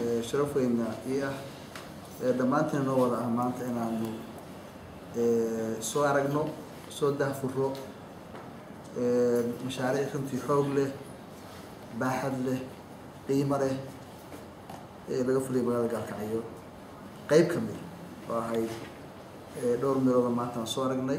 sharaf weyna ii ah dhammaantiin noo wada ah maanta inaanu soo aragno soo dahfuro mashaariic runtii xoog leh baaxad leh qiimo leh ee laga fuliyay magaalada gaalkacyo qeyb ka mid oo ahayd dhowr meelooda maanta aan soo aragnay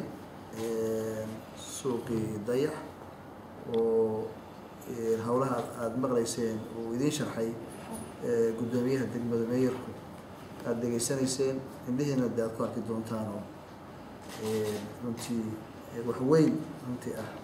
suuqii dayax oo howlaha aada maqlayseen uu idiin sharxay guddoomiyaha degmada meeyarku aada degeysanayseen indhihiina de aad ku arki doontaanoo runtii wax weyn runtii ah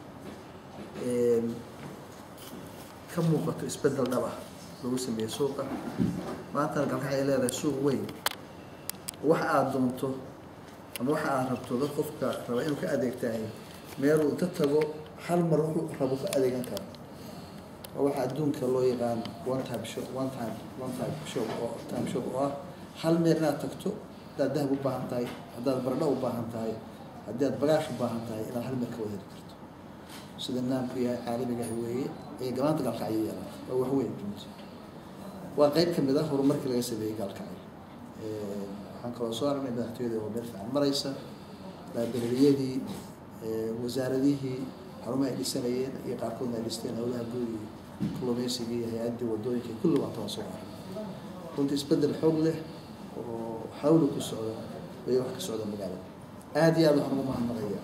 ka muuqato isbeddel dhab ah lagu sameeyey suuqa maantana galkax ay leedahay suuq weyn waxa aada doonto ama waxa aada rabto dad qofka raba inuu ka adeegtahay meeluu inta tago hal mar wuxuu rabo ka adeegan karo oo waxa adduunka loo yaqaan one time show one time one time show oo time show oo ah hal meel inaad tagto haddaad dahab u baahan tahay haddaad baradho u baahan tahay haddii aad bagaash u baahan tahay inaad hal meel ka wada heli karto sida naamku yahay caalamiga ah weeye ee gamaanta gaalkacyo yeelan waa wax weyn runti waa qeyb ka mid ah horumarkii laga sameeyey gaalkacyo waxaan kaloo soo aragnay madaxtooyada oo meel fiican maraysa laabereriyadii wasaaradihii xarumaha ay dhisanayeen iyo qaarkoodna ay dhisteen howlaha guud iyo kalluumeysigii hay-addii wadooyinka kulli waan kala soo aragnay runtii isbeddel xoog leh oo xawli ku socda way wax ka socda magaalada aada iyo aad waxaan ugu mahadnaqaya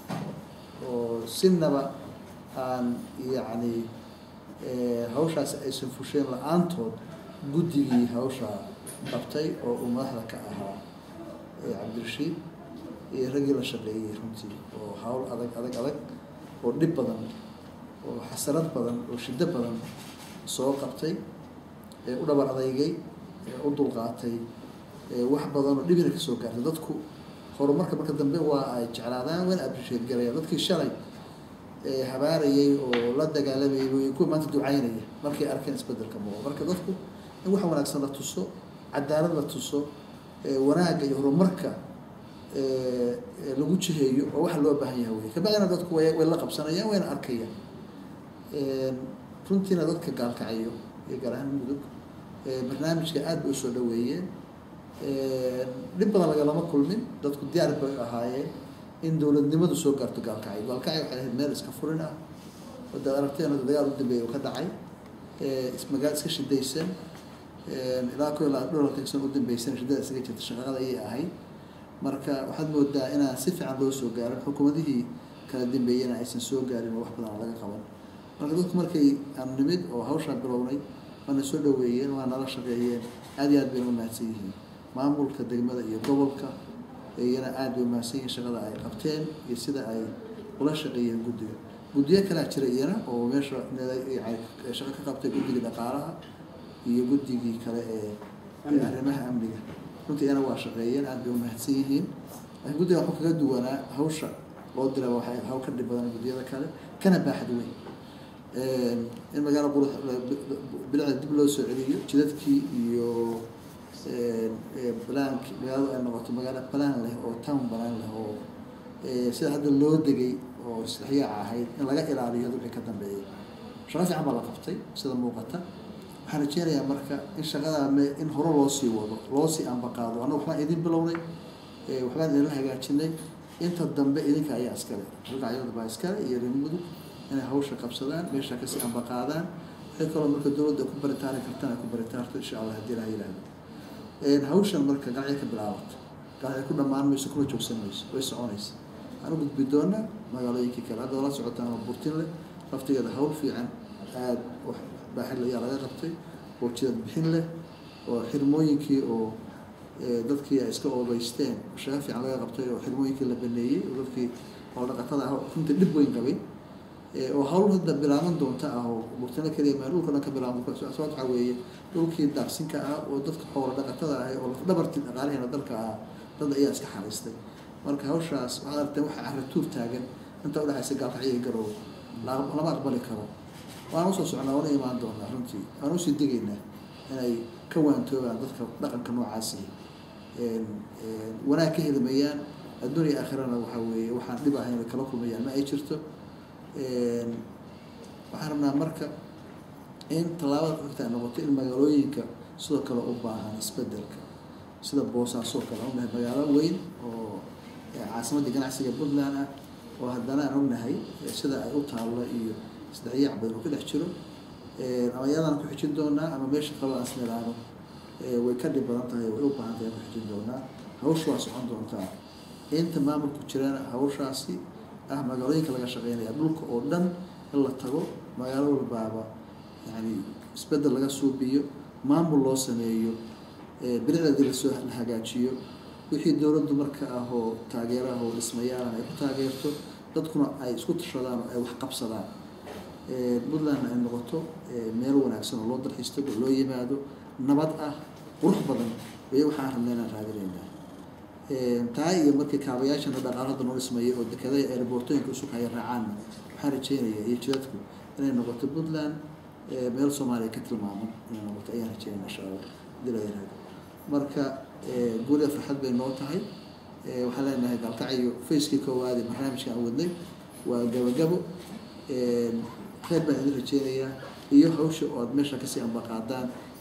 oo sinaba aan yacni hawshaas aysan fusheen la-aantood guddigii hawshaa qabtay oo uu madaxda ka ahaa cabdirashiid iyo raggii la shaqeeyey runtii oo hawl adag adag adag oo dhib badan oo xasarad badan oo shiddo badan soo qabtay ee u dhabar adeygay ee u dulqaatay wax badan oo dhibina kasoo gaartay dadku horumarka marka dambe waa ay jeclaadaan wayna appreciate garayaan dadkii shalay habaarayay oo la dagaalamayay way kuwa maanta ducaynaya markay arkeen isbedelka muuqo marka dadku in wax wanaagsan la tuso cadaalad la tuso wanaagga iyo horumarka lagu jiheeyo oo waxa loo baahan yahay wey kabacdina dadku way way la qabsanayaan wayna arkayaan runtiina dadka gaalkacayo iyo gaar ahaan mudug barnaamijka aada bay usoo dhaweeyeen dhib badan lagalama kulmin dadku diyaar bay ahaayeen in dowladnimadu soo gaarto gaalkacyo gaalkacyo waxay ahayd meel iska furin ah wadaad aragteen hadda dagaal u dambeeya oo ka dhacay ismagaal iska shidaysan ilaa ko ilaa dholalka san u dambeysan shidada isaga jirta shaqaqada ayay ahayd marka waxaad moodaa inaan si fiican loo soo gaarin xukuumadihii kala dambeeyena aysan soo gaarin oo wax badan aan laga qaban marka dadku markay aan nimid oo hawshaa bilownay waana soo dhaweeyeen waa nala shaqeeyeen aada iyo aad bayna umahadsan yihiin maamulka degmada iyo gobolka iyana aada bay umahadsan yihiin shaqada ay qabteen iyo sida ay ula shaqeeyeen guddiga guddiyo kalaa jira iyana oo meesha shaqo ka qabtay guddiga dhaqaalaha iyo guddigii kale ee arrimaha amniga runtii iyana waa shaqeeyeen aada bay umahadsan yihiin laakiin guddiga waxuu kaga duwanaa hawsha loo dira waxay hawl ka dhib badan guddiyada kale kana baaxad weyn in magaalo qurux bilicda dib loo soo celiyo jidadkii iyo blank magaaladu ay noqoto magaalo balaan leh oo town balaan leh oo sida hadda loo degay oo isdhexyaaca ahayd in laga ilaaliyo wixii ka dambeeyay shaqo fiican baa la qabtay sida muuqata waxaan rajeynayaa marka in shaqadaa me in hore loo sii wado loo sii ambaqaado annaga waxbaan idin bilownay waxbaan idinla hagaajinay inta dambe idinka ayaa iskale ragacyada baa iskale iyo reer mudug inay hawsha qabsadaan meesha kasii ambaqaadaan waxay kaloo marka dowladda ku baritaari kartaan ay ku baritaarto insha allah haddii ilaha yihahdo hawshan marka gacya ka bilaabato gacya ku dhammaan mayso kuna joogsan mayso way soconaysa waxaan u gudbi doonaa magaalooyinkii kale hadda la socotaan oo burtin leh laftigeeda hawl fiican aada wax baaxid ayaa laga qabtay oo jidad bixin leh oo xirmooyinkii oo dadkii ay iska oobeysteen shaqo fiican laga qabtay oo xirmooyinkii la baneeyey oo dadkii oo dhaqatada ah runtii dhib weyn qabay oo hawl hadda bilaaban doonta ah oo burtino keliya maa dhulka dhan ka bilaaban sababta waxaa weeye dhulkii daaqsinka ah oo dadka xoola dhaqatada ah oo lafdhabartii dhaqaalihiina dalka ah dad ayaa iska xariistay marka hawshaas waxaad aragteen waxa carratuur taagan inta udhexaysa gaalkacyo garow lama aqbali karo waan usoo socnaa wana imaan doonaa runtii waan usii degaynaa inay ka waantoobaan dadka dhaqanka noocaasi wanaag ka helimayaan adduun iyo aakhirana waxaa weeye waxaan dhib ahayn kala kulmayaan ma ay jirto waxaan rabnaa marka in tallaabada xogta ay noqoto in magaalooyinka sidoo kale u baahan isbedelka sida boosaasoo kale aan ognahay magaalo weyn oo caasimadda ganacsiga puntland ah oo haddana aan ognahay sida ay u taallo iyo isdhexyaac badan oo ka dhex jiro ama iyadaan ku xijin doonaa ama meesha kaloo aan isniraano way ka dhib badan tahay way u baahan tahay aan ku xijin doonaa hawsha waa socon doontaa inta maamulku jirana hawshaasi ah magaalooyinka laga shaqeynaya dhulka oo dhan in la tago magaalo walbaaba yani isbedel laga suubiyo maamul loo sameeyo bilicdeedii lasoo la hagaajiyo wixii dowladdu marka ah oo taageeraha oo dhismayaalan ay ku taageerto dadkuna ay isku tashadaan oo ay wax qabsadaan puntlandna ay noqoto meel wanaagsan oo loo dalxiisto oo loo yimaado nabad ah qurux badan way waxaan rabna inaan raadinaynaa taa iyo markii kaabayaashana dhaqaalada noo dhismaya oo dekada airboortooyinka usug haya raacaanna waxaan rajeynaya iyo jidadku inay noqoto puntland meel soomaaliya ka tilmaaman inay noqoto ayaan rajeynaya insha allah hadii la yiraahdo marka guuliya farxad bay noo tahay waxaan leenahay gaalkacyo facekii koowaad ee barnaamijka aan wadnay waa gabagabo kheyr baan idin rajeynayaa iyo hawsha oo aad meesha kasii ambaqaadaan